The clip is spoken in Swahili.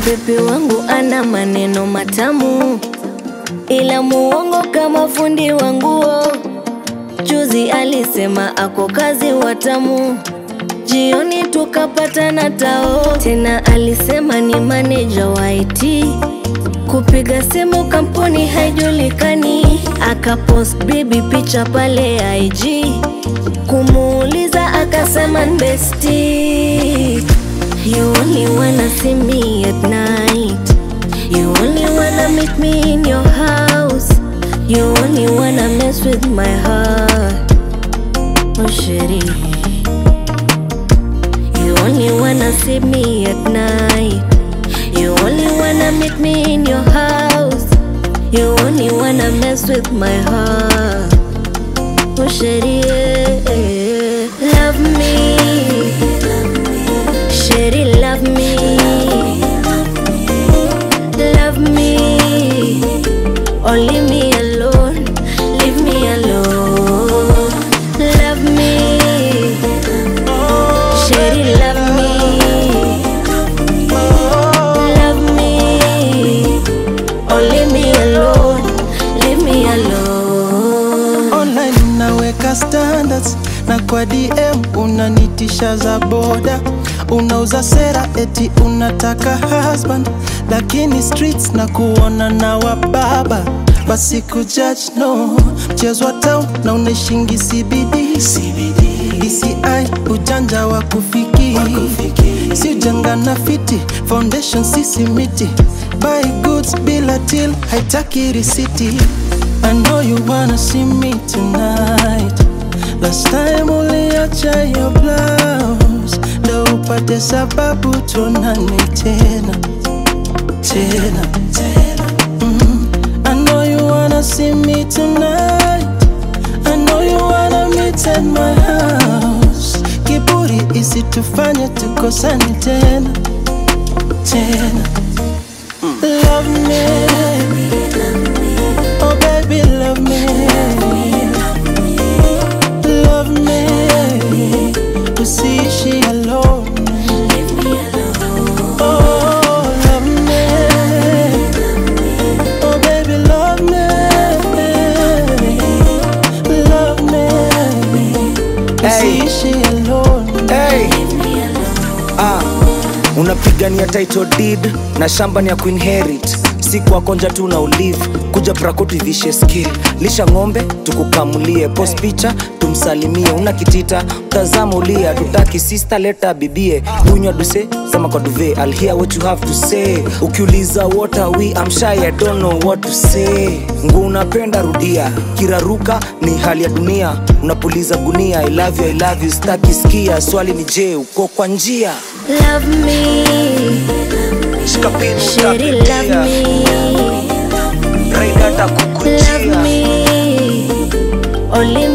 bebi wangu ana maneno matamu, ila muongo kama fundi wa nguo. Juzi alisema ako kazi watamu, jioni tukapatana tao. Tena alisema ni maneja wa IT, kupiga simu kampuni haijulikani. Akapost bibi picha pale IG, kumuuliza akasema bestie You only wanna see me at night. You only wanna meet me in your house. You only wanna mess with my heart. Oh, shitty. You only wanna see me at night. You only wanna meet me in your house. You only wanna mess with my heart. Oh, shitty. Love me. Shady love me, love me, or leave me alone, leave me alone. Love me, shady love me, love me, or leave me alone, leave me alone. Online naweka standards na kwa DM unanitisha za boda, unauza sera eti unataka husband, lakini streets na kuona na wababa basi kujudge no mchezo wa town na unaishingi CBD DCI ujanja wa kufiki si ujanga na fiti foundation sisi miti buy goods bila till haitaki risiti I know you wanna see me tonight Last time uliacha your blouse ndo upate sababu tuonane tena tena mm. I know you wanna see me tonight I know you wanna meet at my house Kiburi isitufanye tukosane tena tena Love me Oh baby love me Love me Usiishi alone Oh love me Oh baby love me Love me Usiishi alone Hey. Ah, unapigania title deed na shamba ni ya kuinherit si kwa konja tu na ulive kuja brako tuivishe skill lisha ng'ombe tukukamulie post picha tumsalimie una kitita mtazamo ulia tutaki sister leta bibie kunywa duse sema kwa duve I'll hear what you have to say ukiuliza what are we I'm shy I don't know what to say ngu unapenda rudia kiraruka ni hali ya dunia unapuliza gunia I love you, I love you, staki skia swali ni je uko kwa njia Love me, shady love me, love me, or leave